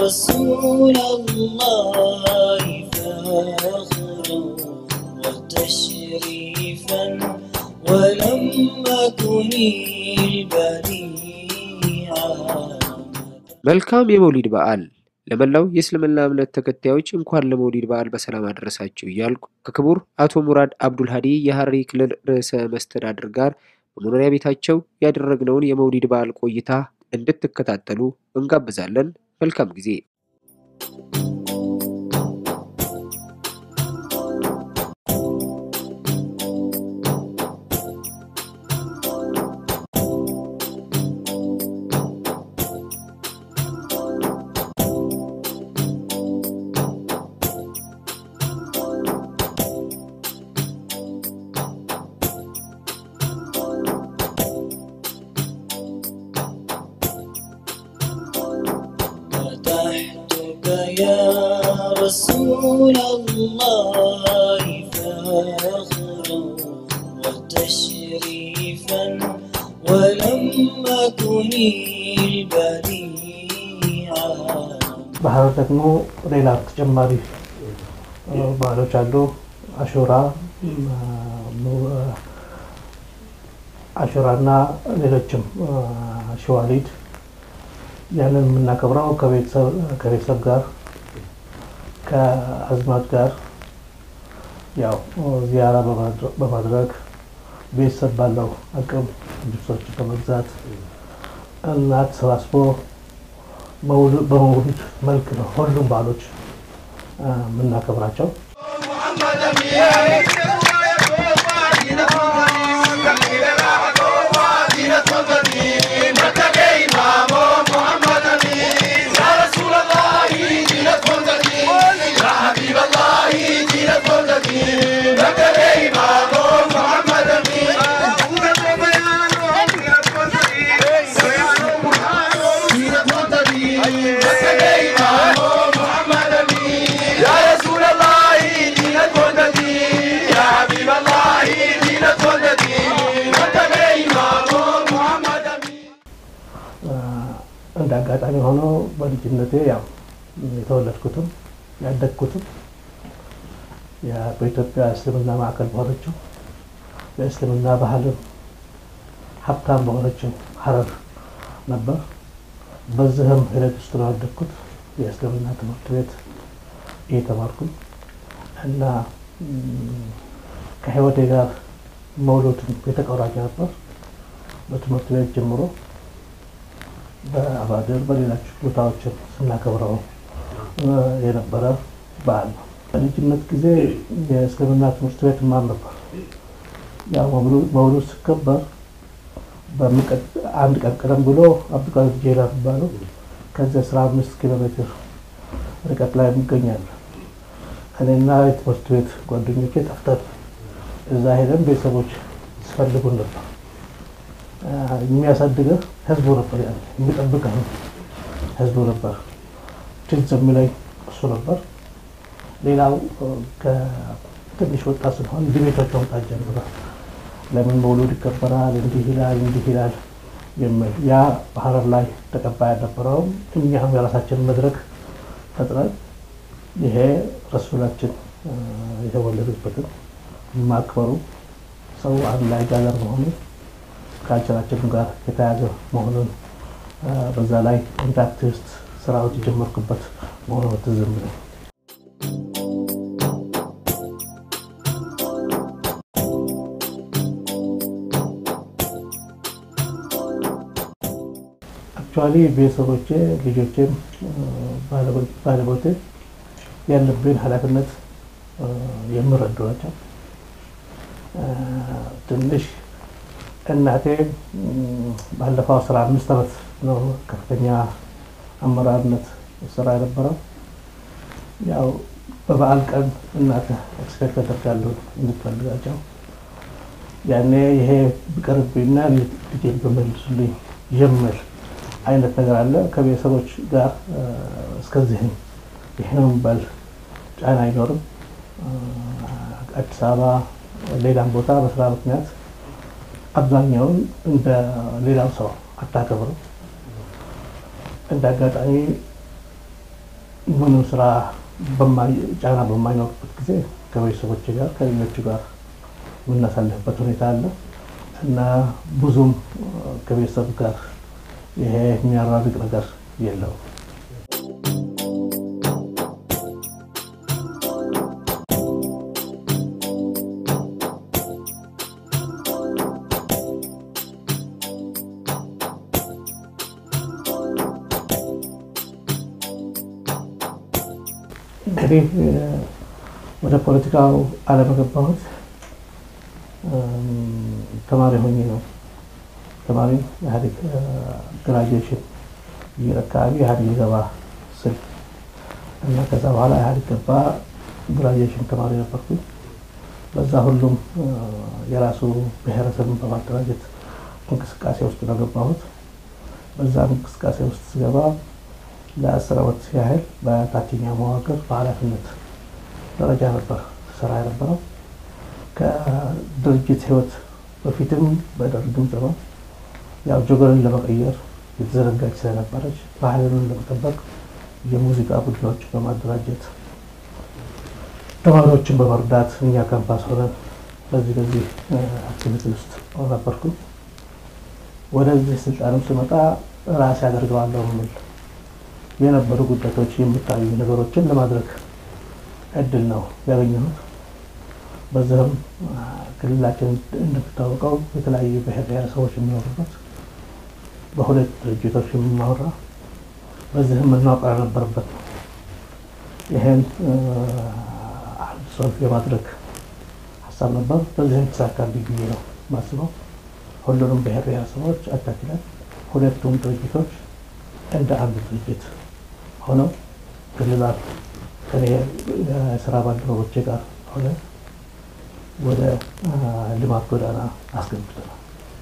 رسول الله فاخرا وتشريفا ولم أكن البديعا መልካም የመውሊድ በዓል ለመላው የእስልምና እምነት ተከታዮች እንኳን ለመውሊድ በዓል በሰላም አደረሳችሁ እያልኩ ከክቡር አቶ ሙራድ አብዱል ሀዲ የሐረሪ ክልል ርዕሰ መስተዳድር ጋር በመኖሪያ ቤታቸው ያደረግነውን የመውሊድ በዓል ቆይታ እንድትከታተሉ እንጋብዛለን። መልካም ጊዜ። فتحتك يا رسول الله فاخرا وتشريفا ولم أكن البديعا ባህር ደግሞ ሌላ ተጨማሪ እ፣ ባህሎች አሉ። አሹራ እ፣ ሙ- አሹራና ሌሎችም እ፣ ሸዋሊድ ያንን የምናከብረው ከቤተሰብ ከቤተሰብ ጋር ከአዝማድ ጋር ያው ዚያራ በማድረ- በማድረግ ቤተሰብ ባለው አቅም ልብሶች በመግዛት እና ተሰባስቦ መውሉ- በመውሉድ መልክ ነው ሁሉም ባህሎች እ፣ የምናከብራቸው። እንደ አጋጣሚ ሆኖ በልጅነቴ ያው የተወለድኩትም ያደግኩትም ያ- በኢትዮጵያ እስልምና ማዕከል በሆነችው የእስልምና ባህልም ሀብታም በሆነችው ሀረር ነበር። በዚህም ሂደት ውስጥ ነው ያደግኩት። የእስልምና ትምህርት ቤት እየተማርኩኝ እና ም፣ ከህይወቴ ጋር መውሎድም የተቆራኘ ነበር። በትምህርት ቤት ጀምሮ በአባድር በሌሎች ቦታዎችን ስናከብረው እ፣ የነበረ በዓል ነው። በልጅነት ጊዜ የእስልምና ትምህርት ቤት ማር ነበር። ያው መውሉ- መውሉድ ሲከበር በሚቀጥ- አንድ ቀን ቀደም ብሎ አብዱልቃድር ጄላ የሚባለው ከዚህ አስራ አምስት ኪሎ ሜትር ርቀት ላይ ይገኛል። እኔና የትምህርት ቤት ጓደኞቼ ጠፍተን እዛ ሄደን ቤተሰቦች ሲፈልጉን ነበር። አ፣ የሚያሳድገህ ህዝቡ ነበር፣ ያ የሚጠብቅህ ህዝቡ ነበር። ትዝ የሚለኝ እሱ ነበር። ሌላው እ፣ ከትንሽ ወጣት ስንሆን ዲቤቶች መምጣት ጀምረ ለምን መውሉድ ይከበራል፣ እንዲህ ይላል፣ እንዲህ ይላል የሚል ያ በሀረር ላይ ተቀባይ አልነበረውም። እኛም የራሳችን መድረክ ፈጥረን ይሄ ረሱላችን እ፣ የተወለዱበትን ማክበሩ ሰው አንድ ላይ ጋዘር መሆኑ ከአጭራችን ጋር የተያዘ መሆኑን እ፣ በዛ ላይ እንደ አክቲቪስት ስራዎች የጀመርኩበት መሆኑ ትዝ የሚለኝ አክቹዋሊ ቤተሰቦቼ ልጆቼም እ፣ ባለቤ- ባለቤቴ ያለብን ኃላፊነት እ፣ የሚረዱ ናቸው። እ፣ ትንሽ እናቴ ም፣ ባለፈው አስራ አምስት ዓመት ነው ከፍተኛ አመራርነት ስራ የነበረው። ያው በበዓል ቀን እናት ኤክስፔክት አደርጋለሁ እንድትፈልጋቸው ያኔ ይሄ ቢቀርብኝና ልጄን በመልሱልኝ የሚል አይነት ነገር አለ። ከቤተሰቦች ጋር እ፣ እስከዚህም ይህ ነው የሚባል ጫና አይኖርም። እ፣ አዲስ አበባ ሌላም ቦታ በስራ ምክንያት አብዛኛውን እንደ ሌላው ሰው አታከብርም። እንደ አጋጣሚ ምንም ስራ ጫና በማይኖርበት ጊዜ ከቤተሰቦች ጋር ከሌሎቹ ጋር የምናሳልፍበት ሁኔታ አለ እና ብዙም ከቤተሰብ ጋር ይሄ የሚያራርቅ ነገር የለውም። እንግዲህ ወደ ፖለቲካው ዓለም የገባሁት ተማሪ ሆኜ ነው። ተማሪ ኢህአዴግ ግራጁዌሽን ይር አካባቢ ኢህአዴግ ሊገባ ስል እና ከዛ በኋላ ኢህአዴግ ገባ። ግራጁዌሽን ተማሪ ነበርኩኝ። በዛ ሁሉም የራሱ ብሔረሰብን በማደራጀት እንቅስቃሴ ውስጥ ነው ገባሁት። በዛ እንቅስቃሴ ውስጥ ስገባ ለአስር ዓመት ያህል በታችኛው መዋቅር በኃላፊነት ደረጃ ነበር ስራ የነበረው። ከድርጅት ህይወት በፊትም በደርግም ዘመን ያው ጆገርን ለመቀየር የተዘረጋች ስለነበረች ባህልን ለመጠበቅ የሙዚቃ ቡድኖችን በማደራጀት ተማሪዎችን በመርዳት እኛ ካምፓስ ሆነን በዚህ በዚህ አክቲቪቲ ውስጥ ነበርኩኝ። ወደዚህ ስልጣንም ስመጣ ራሴ አደርገዋለሁ የሚል የነበሩ ጉዳቶች የሚታዩ ነገሮችን ለማድረግ እድል ነው ያገኘሁት። በዚህም ክልላችን እንደሚታወቀው የተለያዩ ብሔር ብሔረሰቦች የሚኖሩበት በሁለት ድርጅቶች የሚማራ በዚህም መናወቅ ያልነበረበት ነው። ይህን አንድ ሶልፍ የማድረግ ሀሳብ ነበር። በዚህም ተሳካልኝ ብዬ ነው ማስበው። ሁሉንም ብሔር ብሔረሰቦች አቻችለን ሁለቱም ድርጅቶች እንደ አንድ ድርጅት ሆነው ክልላት ከኔ የስራ ባልደረቦቼ ጋር ሆነ ወደ ልማት ጎዳና አስገብተናል።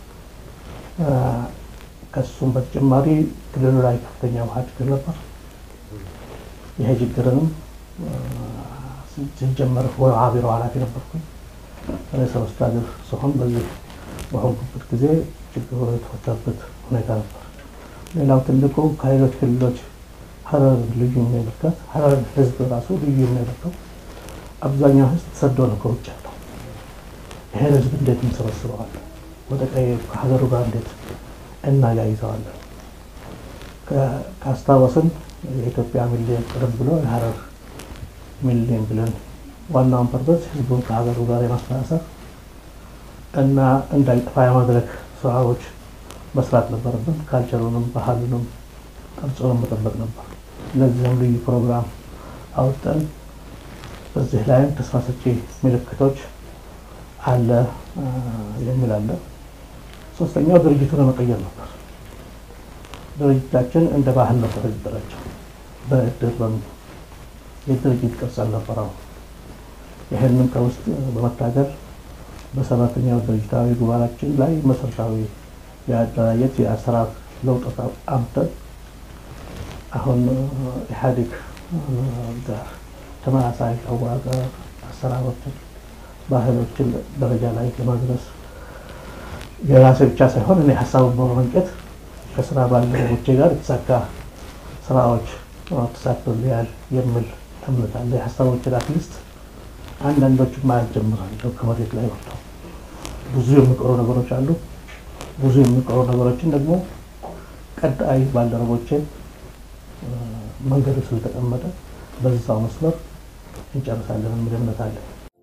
ከሱም በተጨማሪ ክልሉ ላይ ከፍተኛ ውሃ ችግር ነበር። ይሄ ችግርንም ሲጀመር ውሃ ቢሮ ኃላፊ ነበርኩኝ። ርዕሰ መስተዳድር ስሆን በዚህ በሆንኩበት ጊዜ ችግሩ የተፈታበት ሁኔታ ነበር። ሌላው ትልቁ ከሌሎች ክልሎች ሀረር ልዩ የሚያደርጋት ሀረር ህዝብ ራሱ ልዩ የሚያደርገው አብዛኛው ህዝብ ተሰዶ ነው ከውጭ ያለው። ይህን ህዝብ እንዴት እንሰበስበዋለን? ወደ ቀይ ከሀገሩ ጋር እንዴት እናያይዘዋለን? ካስታወስን የኢትዮጵያ ሚሊዮን ቀደም ብሎ የሀረር ሚሊዮን ብለን ዋናውን ፐርፐስ ህዝቡን ከሀገሩ ጋር የማስተሳሰር እና እንዳይጠፋ የማድረግ ስራዎች መስራት ነበረብን። ካልቸሩንም ባህሉንም ቅርጹንም መጠበቅ ነበር። ለዚህም ልዩ ፕሮግራም አውጠን በዚህ ላይም ተስፋ ሰጪ ምልክቶች አለ የሚል አለ። ሶስተኛው ድርጅቱን ለመቀየር ነበር። ድርጅታችን እንደ ባህል ነበር የተደራጀው። በእድር በምን የድርጅት ቅርጽ አልነበረው። ይህንን ከውስጥ በመታገል በሰባተኛው ድርጅታዊ ጉባኤያችን ላይ መሰረታዊ የአደራጀት የአሰራር ለውጥ አምተን አሁን ኢህአዴግ ጋር ተመሳሳይ አዋቀር አሰራሮችን፣ ባህሎችን ደረጃ ላይ ለማድረስ የራሴ ብቻ ሳይሆን እኔ ሀሳቡን በመመንጨት ከስራ ባልደረቦቼ ጋር የተሳካ ስራዎች ተሳክቶልኛል የሚል እምነት አለ። የሀሳቦችን አትሊስት አንዳንዶቹ ማየት ጀምራለሁ። ከመሬት ላይ ወጥተው ብዙ የሚቀሩ ነገሮች አሉ። ብዙ የሚቀሩ ነገሮችን ደግሞ ቀጣይ ባልደረቦችን መንገዱ ስለተቀመጠ በዛው መስመር እንጨርሳለን የሚል እምነት አለ።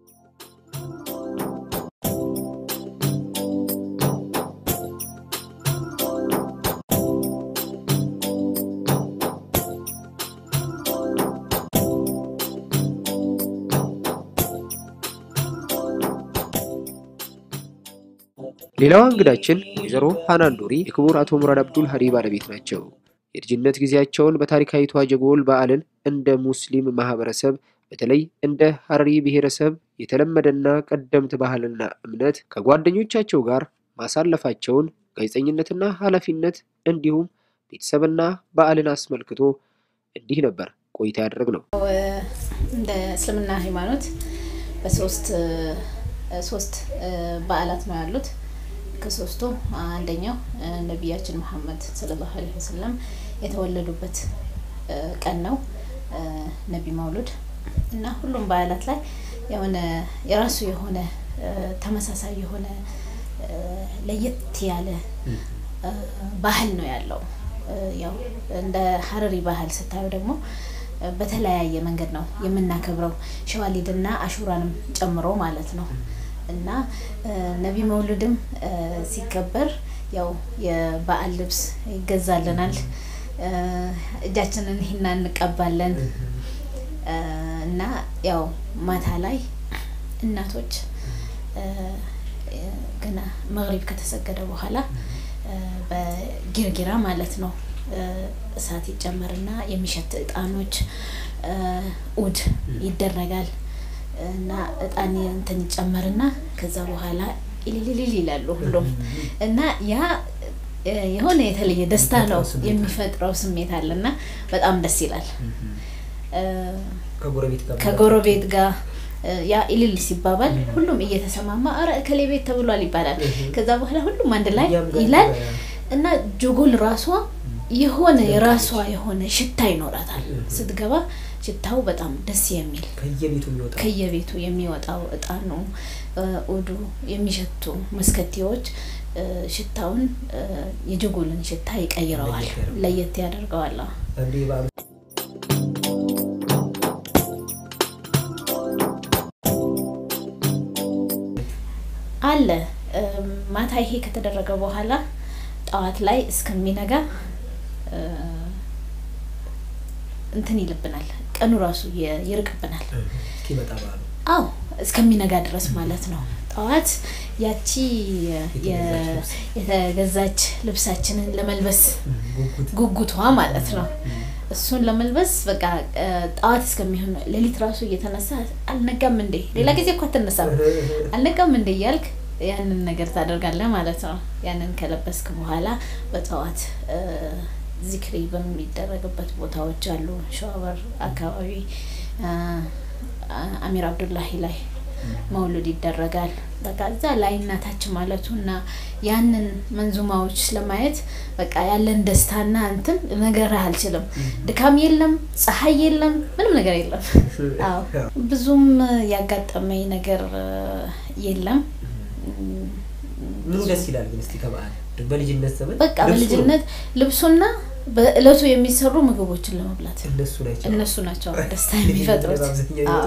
ሌላዋ እንግዳችን ወይዘሮ ሃናን ኑሪ የክቡር አቶ ሙራድ አብዱል ሀዲ ባለቤት ናቸው። የልጅነት ጊዜያቸውን በታሪካዊቷ ጀጎል በዓልን እንደ ሙስሊም ማህበረሰብ በተለይ እንደ ሀረሪ ብሔረሰብ የተለመደና ቀደምት ባህልና እምነት ከጓደኞቻቸው ጋር ማሳለፋቸውን ጋዜጠኝነትና ኃላፊነት እንዲሁም ቤተሰብና በዓልን አስመልክቶ እንዲህ ነበር ቆይታ ያደረግነው። እንደ እስልምና ሃይማኖት በሶስት ሶስት በዓላት ነው ያሉት። ከሶስቱ አንደኛው ነቢያችን መሐመድ ሰለላሁ ዐለይሂ ወሰለም የተወለዱበት ቀን ነው። ነቢ መውሉድ እና ሁሉም በዓላት ላይ የሆነ የራሱ የሆነ ተመሳሳይ የሆነ ለየት ያለ ባህል ነው ያለው። ያው እንደ ሀረሪ ባህል ስታዩ ደግሞ በተለያየ መንገድ ነው የምናከብረው ሸዋሊድና አሹራንም ጨምሮ ማለት ነው። እና ነቢ መውሉድም ሲከበር ያው የበዓል ልብስ ይገዛልናል። እጃችንን ሂና እንቀባለን እና ያው ማታ ላይ እናቶች ገና መግሪብ ከተሰገደ በኋላ በጊርጊራ ማለት ነው እሳት ይጨመርና የሚሸት እጣኖች ኡድ ይደረጋል እና እጣን እንትን ይጨመርና ከዛ በኋላ ኢሊሊሊል ይላሉ ሁሉም እና ያ የሆነ የተለየ ደስታ ነው የሚፈጥረው ስሜት አለና በጣም ደስ ይላል። ከጎረቤት ጋር ያ ኢልል ሲባባል ሁሉም እየተሰማማ አረ እከሌ ቤት ተብሏል ይባላል። ከዛ በኋላ ሁሉም አንድ ላይ ይላል እና ጆጎል ራሷ የሆነ የራሷ የሆነ ሽታ ይኖራታል። ስትገባ ሽታው በጣም ደስ የሚል ከየቤቱ የሚወጣው እጣኑ፣ ኡዱ የሚሸቱ መስከቴዎች ሽታውን የጀጎልን ሽታ ይቀይረዋል፣ ለየት ያደርገዋል። አለ ማታ ይሄ ከተደረገ በኋላ ጠዋት ላይ እስከሚነጋ እንትን ይልብናል። ቀኑ ራሱ ይርቅብናል። አዎ እስከሚነጋ ድረስ ማለት ነው። ጠዋት ያቺ የተገዛች ልብሳችንን ለመልበስ ጉጉቷ ማለት ነው። እሱን ለመልበስ በቃ ጠዋት እስከሚሆን ሌሊት ራሱ እየተነሳ አልነጋም እንዴ፣ ሌላ ጊዜ እኮ አትነሳም፣ አልነጋም እንዴ እያልክ ያንን ነገር ታደርጋለህ ማለት ነው። ያንን ከለበስክ በኋላ በጠዋት ዚክሪ በሚደረግበት ቦታዎች አሉ። ሸዋበር አካባቢ አሚር አብዱላሂ ላይ መውሉድ ይደረጋል። በቃ እዛ ላይ እናታች ማለቱ እና ያንን መንዙማዎች ለማየት በቃ ያለን ደስታና እንትን ነገር አልችልም። ድካም የለም፣ ፀሐይ የለም፣ ምንም ነገር የለም። አዎ ብዙም ያጋጠመኝ ነገር የለም። ምኑ ደስ ይላል ግን እስቲ ከበዓል በልጅነት ዘመን በቃ በልጅነት ልብሱና በእለቱ የሚሰሩ ምግቦችን ለመብላት እነሱ ናቸው እነሱ ናቸው ደስታ የሚፈጥሩት። አዎ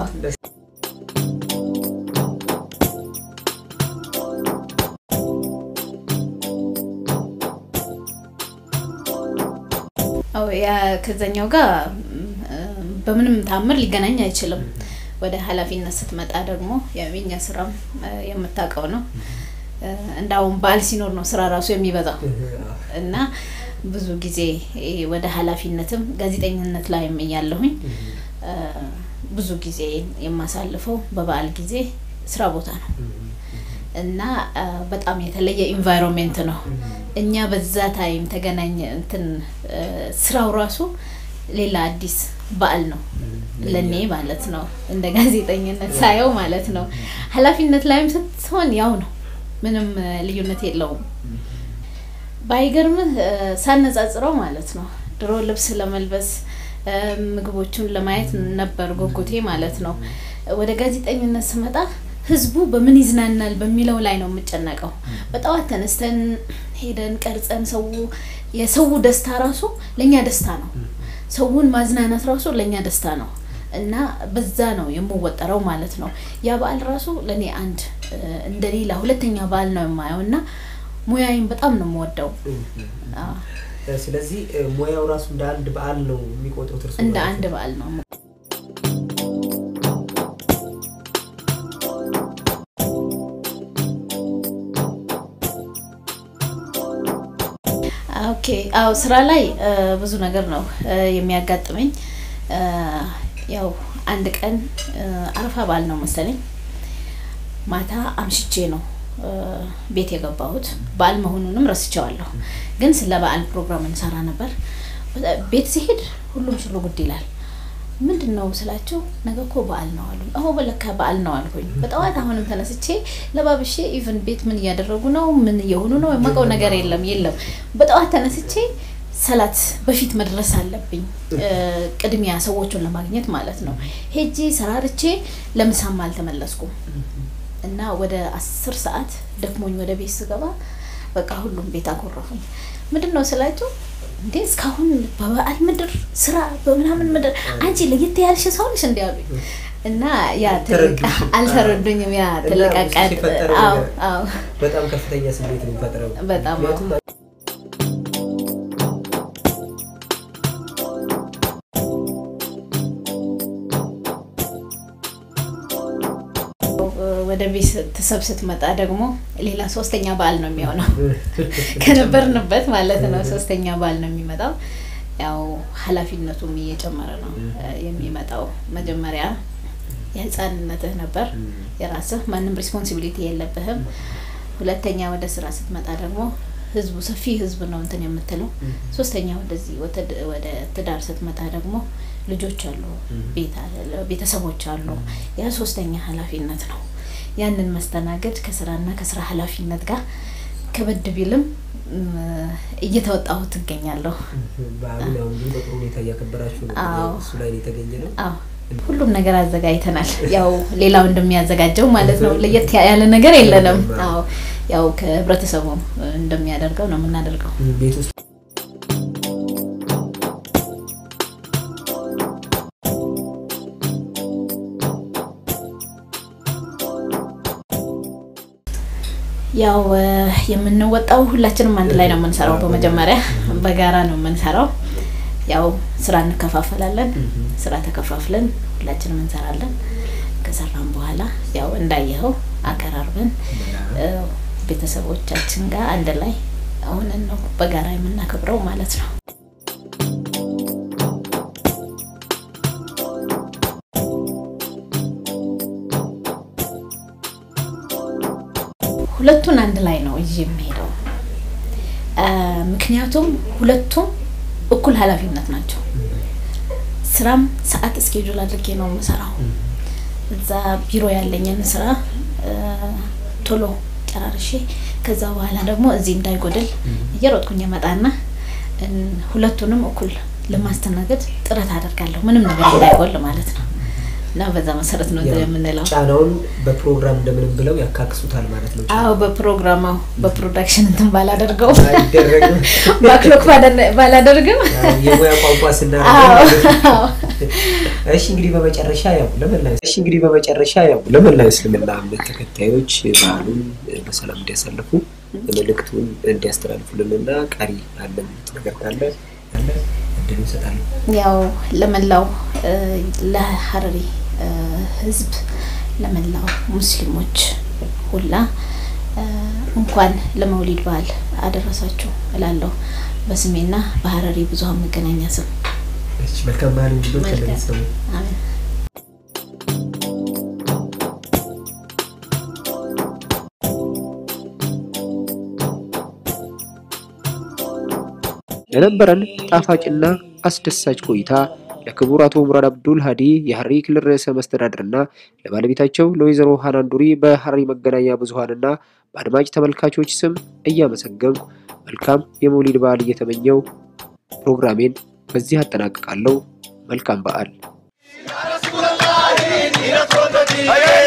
አዎ ያ ከዛኛው ጋር በምንም ታምር ሊገናኝ አይችልም። ወደ ኃላፊነት ስትመጣ ደግሞ የኛ ስራም የምታውቀው ነው። እንዳውም በዓል ሲኖር ነው ስራ ራሱ የሚበዛው እና ብዙ ጊዜ ወደ ኃላፊነትም ጋዜጠኝነት ላይም እያለሁኝ ብዙ ጊዜ የማሳልፈው በበዓል ጊዜ ስራ ቦታ ነው እና በጣም የተለየ ኢንቫይሮንሜንት ነው። እኛ በዛ ታይም ተገናኘ እንትን ስራው ራሱ ሌላ አዲስ በዓል ነው ለኔ ማለት ነው። እንደ ጋዜጠኝነት ሳየው ማለት ነው። ኃላፊነት ላይም ስትሆን ያው ነው፣ ምንም ልዩነት የለውም። ባይገርምህ ሳነጻጽረው ማለት ነው ድሮ ልብስ ለመልበስ ምግቦቹን ለማየት ነበር ጉጉቴ ማለት ነው። ወደ ጋዜጠኝነት ስመጣ ህዝቡ በምን ይዝናናል በሚለው ላይ ነው የምጨነቀው። በጠዋት ተነስተን ሄደን ቀርጸን ሰው የሰው ደስታ ራሱ ለእኛ ደስታ ነው። ሰውን ማዝናናት ራሱ ለእኛ ደስታ ነው እና በዛ ነው የምወጠረው ማለት ነው። ያ በዓል ራሱ ለእኔ አንድ እንደሌላ ሁለተኛ በዓል ነው የማየው እና ሙያዬን በጣም ነው የምወደው። ስለዚህ ሙያው ራሱ እንደ አንድ በዓል ነው የሚቆጥሩት እርሱ እንደ አንድ በዓል ነው። ኦኬ አዎ፣ ስራ ላይ ብዙ ነገር ነው የሚያጋጥመኝ። ያው አንድ ቀን አረፋ በዓል ነው መሰለኝ ማታ አምሽቼ ነው ቤት የገባሁት። በዓል መሆኑንም ረስቸዋለሁ፣ ግን ስለ በዓል ፕሮግራም እንሰራ ነበር። ቤት ሲሄድ ሁሉም ሽሎ ጉድ ይላል። ምንድን ነው ስላቸው ነገ እኮ በዓል ነው አሉ። አሁ በለካ በዓል ነው አልኩኝ። በጠዋት አሁንም ተነስቼ ለባብሼ ኢቨን ቤት ምን እያደረጉ ነው ምን እየሆኑ ነው የማውቀው ነገር የለም የለም። በጠዋት ተነስቼ ሰላት በፊት መድረስ አለብኝ እ፣ ቅድሚያ ሰዎቹን ለማግኘት ማለት ነው። ሄጄ ሰራርቼ ለምሳም አልተመለስኩም እና ወደ አስር ሰዓት ደክሞኝ ወደ ቤት ስገባ በቃ ሁሉም ቤት አኮረፉኝ። ምንድን ነው ስላቸው እንዴ እስካሁን በበዓል ምድር ስራ በምናምን ምድር አንቺ ለየት ያልሽ ሰው ነሽ እንዲ ያሉኝ እና ያ ትልቅ ተረዱሽ? አልተረዱኝም። ያ እና ትልቅ ብዙ አቃጥ ሲፈጠረው አዎ ነገር አዎ በጣም ከፍተኛ ስሜት ነው የሚፈጥረው። በጣም አዎ። ምክንያቱም ወደ ቤት ስትሰብ ስትመጣ ደግሞ ሌላ ሶስተኛ በዓል ነው የሚሆነው ከነበርንበት ማለት ነው። ሶስተኛ በዓል ነው የሚመጣው። ያው ኃላፊነቱም እየጨመረ ነው እ፣ የሚመጣው። መጀመሪያ የህፃንነትህ ነበር የራስህ ማንም ሪስፖንሲቢሊቲ የለብህም። ሁለተኛ ወደ ስራ ስትመጣ ደግሞ ህዝቡ ሰፊ ህዝብ ነው እንትን የምትለው። ሶስተኛ ወደዚህ ወደ- ወደ ትዳር ስትመጣ ደግሞ ልጆች አሉ፣ ቤት አለ፣ ቤተሰቦች አሉ። ያ ሶስተኛ ኃላፊነት ነው። ያንን መስተናገድ ከስራና ከስራ ኃላፊነት ጋር ከበድ ቢልም እም፣ እየተወጣሁት ትገኛለሁ። በዓሉን ያው እንግዲህ በጥሩ ሁኔታ እያከበራችሁ ነው። አዎ። እሱ ላይ ነው የተገኘ ነው። አዎ ሁሉም ነገር አዘጋጅተናል። ያው ሌላው እንደሚያዘጋጀው ማለት ነው። ለየት ያለ ነገር የለንም። አዎ ያው ከህብረተሰቡ እንደሚያደርገው ነው የምናደርገው። ቤት ውስጥ ያው እ፣ የምንወጣው ሁላችንም አንድ ላይ ነው የምንሰራው። በመጀመሪያ በጋራ ነው የምንሰራው። ያው ስራ እንከፋፈላለን። ስራ ተከፋፍለን ሁላችንም እንሰራለን። ከሰራን በኋላ ያው እንዳየኸው አቀራርበን እ፣ ቤተሰቦቻችን ጋር አንድ ላይ ሆነን ነው በጋራ የምናከብረው ማለት ነው። ሁለቱን አንድ ላይ ነው ይዤ የምሄደው። አ፣ ምክንያቱም ሁለቱም እኩል ኃላፊነት ናቸው። ስራም ሰዓት እስኬጁል አድርጌ ነው የምሰራው። እዛ ቢሮ ያለኝን ስራ አ፣ ቶሎ ጨራርሼ ከዛ በኋላ ደግሞ እዚህ እንዳይጎድል እየሮጥኩኝ እመጣና እን፣ ሁለቱንም እኩል ለማስተናገድ ጥረት አደርጋለሁ። ምንም ነገር እንዳይጎል ማለት ነው። እና በዛ መሰረት ነው እንትን የምንለው። ጫናውን በፕሮግራም እንደምንም ብለው ያካክሱታል ማለት ነው። አዎ በፕሮግራማው በፕሮዳክሽን እንትን ባላደርገው አይደረግም። ባክሎክ ባላደ- ባላደርግም ያው የሙያ ቋንቋ አዎ፣ ስናደርግ አዎ። እሺ እንግዲህ በመጨረሻ ያው ለመላ እሺ እንግዲህ በመጨረሻ ያው ለመላ እስልምና እምነት ተከታዮች በዓሉን በሰላም እንዲያሳልፉ መልእክቱን እንዲያስተላልፉልንና ቀሪ ያለ ነገር ካለ ያለ እድሉ እሰጣለሁ። ያው ለመላው እ፣ ለሀረሪ እ፣ ህዝብ ለመላው ሙስሊሞች ሁላ እ፣ እንኳን ለመውሊድ በዓል አደረሳችሁ እላለሁ በስሜና በሀረሪ ብዙኃን መገናኛ ስም እሺ መልካም በዓል እንዲሆን መልካም። ከለቤተሰቡ አሜን። ለነበረን ጣፋጭና አስደሳች ቆይታ ለክቡር አቶ ሙራድ አብዱል ሀዲ የሀረሪ ክልል ርዕሰ መስተዳድርና ለባለቤታቸው ለወይዘሮ ሃናን ዱሪ በሀረሪ መገናኛ ብዙኃንና በአድማጭ ተመልካቾች ስም እያመሰገንኩ መልካም የመውሊድ በዓል እየተመኘው ፕሮግራሜን በዚህ አጠናቅቃለሁ። መልካም በዓል። Aye,